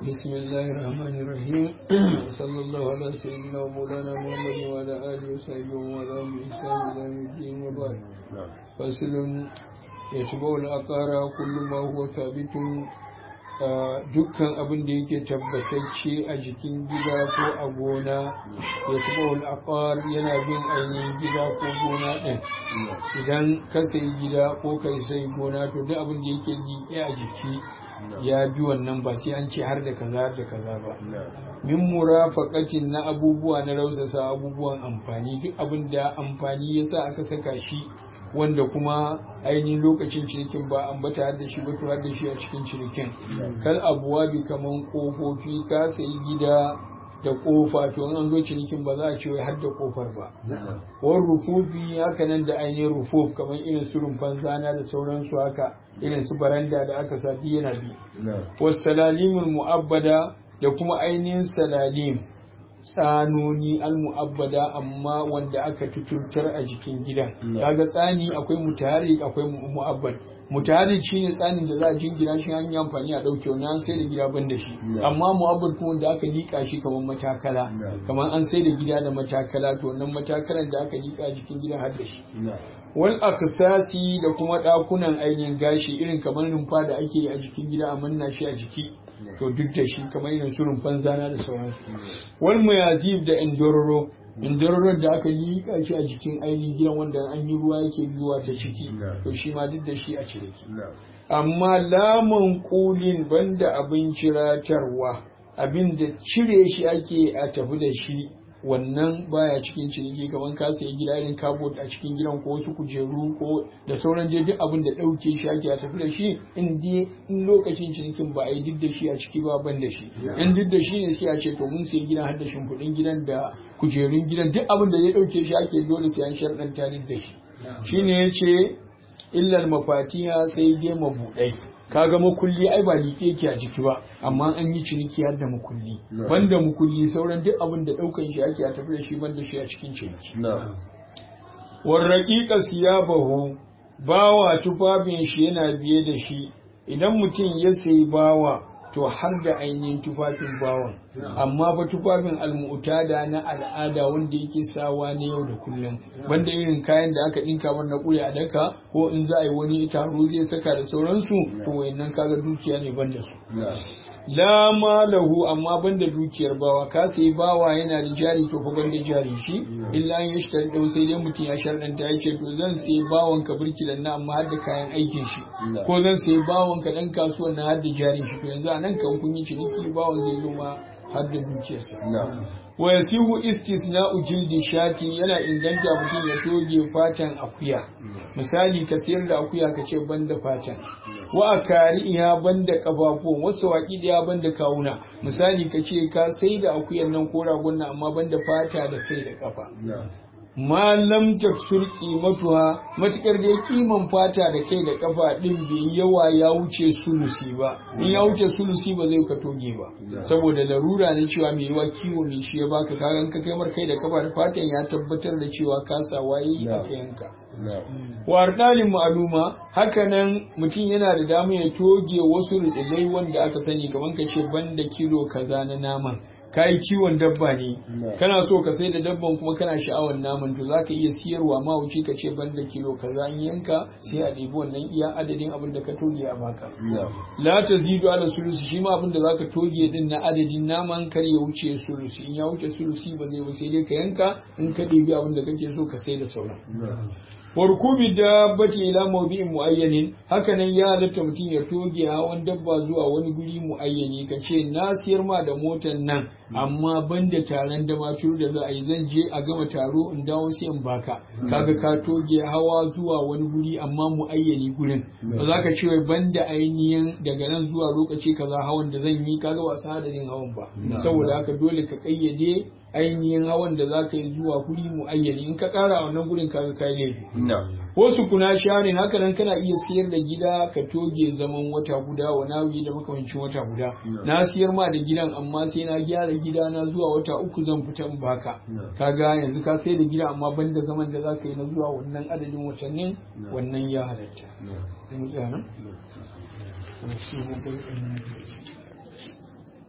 بسم الله الرحمن الرحيم صلى الله على سيدنا ومولانا محمد وعلى آله وصحبه وعلى بإحسان إلى يوم الدين وبعد فصل يتبع الأقار كل ما هو ثابت dukkan abin da yake tabbatacce a jikin gida ko a gona ya taɓa al'aqar yana bin ainihin gida ko gona ɗin idan ka sayi gida ko kai sai gona to duk abin da yake liƙe a jiki ya bi wannan ba sai an ce har da kaza har da kaza ba min murafaqatin na abubuwa na rausasa abubuwan amfani duk abin da amfani yasa aka saka shi wanda kuma ainihin lokacin cinikin ba ambata har da shi ba to har da shi a cikin cinikin kal abuwa bi kaman kofofi ka sayi gida da kofa to an zo cinikin ba za a ce wai har da kofar ba war rufufi haka nan da ainihin rufuf kamar irin su rumfan zana da sauransu haka irin su baranda da aka sa yana bi wasu salalimul mu'abbada da kuma ainihin salalim tsanoni al-mu'abbada amma wanda aka tuturtar a jikin gidan kaga tsani akwai mutaharrik akwai mu'abbad mutaharrik shine tsanin da za a jingina shi an yi amfani a dauke wani an sai da gida ban da shi amma mu'abbad kuma wanda aka lika shi kamar matakala kamar an sai da gida da matakala to wannan matakalan da aka lika jikin gidan har da shi wal aksasi da kuma dakunan ainihin gashi irin kamar rumfa da ake a jikin gida a manna shi a jiki to duk da shi kamar irin su rumfan zana da sauransu wal muyazib da indororo indororo da aka liƙa shi a jikin ainihin gidan wanda an yi ruwa yake biyuwa ta ciki to shi ma duk da shi a ciniki amma lamun kulin banda abin ciratarwa abin da cire shi ake a tafi da shi wannan baya cikin ciniki kamar ka sayi gida irin kabot a cikin gidan ko wasu kujeru ko da sauran dai duk abin da ɗauke shi ake a tafi da shi in dai in lokacin cinikin ba a yi duk da shi a ciki ba ban da shi in duk da shi ne sai a ce to mun sayi gidan har da shimfiɗin gidan da kujerun gidan duk abin da ya ɗauke shi ake dole sai an sharɗanta duk da shi shine ya ce illar mafatiha sai dai mabuɗai kaga makulli ai ba liƙe yake a jiki ba amma an yi ciniki har da makulli banda makulli sauran duk abin da ɗaukan shi ake a tafi da shi banda shi a cikin ciniki warraƙiƙa siyabahu bawa tufafin shi yana biye da shi idan mutum ya sayi bawa to har da ainihin tufafin bawan amma ba tufafin almu'tada na al'ada wanda yake sawa na yau da kullum banda irin kayan da aka dinka mar na ƙure a daka ko in za a yi wani taro zai saka da sauransu to wayannan kaga dukiya ne banda su la malahu amma banda dukiyar bawa ka sai bawa yana da jari to fa banda jari shi illa an yashtar dau sai dai mutum ya sharɗanta ya ce to zan sai bawan ka burkilan na amma har da kayan aikin shi ko zan sai bawan ka dan kasuwan na har da jarin shi to yanzu a nan kan kun yi ciniki bawan zai zo ma har da dukiyarsa wa yasihu istisna'u jildi shati yana inganta mutum ya toge fatan akuya misali ka sayar da akuya ka ce banda fatan wa akariha banda kafafuwan wasu waki da banda kawuna misali ka ce ka sai da akuyan nan ko ragon nan amma banda fata da kai da kafa ma lam taksur qimatuha matukar da kiman fata da kai da kafa din bai yawa ya wuce sulusi ba in ya wuce sulusi ba zai ka toge ba saboda larura ne cewa mai yawa kiwo mai shi ya baka kagan ka kai mar kai da kafa da fatan ya tabbatar da cewa kasa waye aka yanka wa ardalin ma'aluma hakanan mutum yana da dama ya toge wasu rutsilai wanda aka sani kamar ka ce banda kilo kaza na naman ka yi kiwon dabba ne kana so ka sai da dabban kuma kana sha'awar naman to za ka iya siyarwa ma wuce ka ce ban da kilo kaza in yanka sai a ɗebi wannan iya adadin abin da ka toge a baka la ta zidu ala sulusi shi ma abin da za ka toge din na adadin naman kar ya wuce sulusi in ya wuce sulusi ba zai ba sai dai ka yanka in ka ɗebi abin da kake so ka sai da sauran warkubi dabbati ila mawdi'in muayyanin hakanan ya halatta mutum ya toge hawan dabba zuwa wani guri muayyani ka ce na siyar ma da motan nan amma banda taron da maturu da za a yi zan je a gama taro in dawo sai in baka kaga ka toge hawa zuwa wani guri amma muayyani gurin ba za ka ce wai banda ainihin daga nan zuwa lokaci kaza hawan da zan yi kaga ba adadin hawan ba saboda haka dole ka kayyade ainihin hawan da za ka yi zuwa guri muayyani in ka kara wannan gurin kaga kai laifi wasu kuna sharin haka nan kana iya siyar da gida ka toge zaman wata guda wa nawi da makamancin wata guda na siyar ma da gidan amma sai na gyara gida na zuwa wata uku zan fita in baka kaga yanzu ka sai da gida amma banda zaman da zaka yi na zuwa wannan adadin watannin wannan ya halatta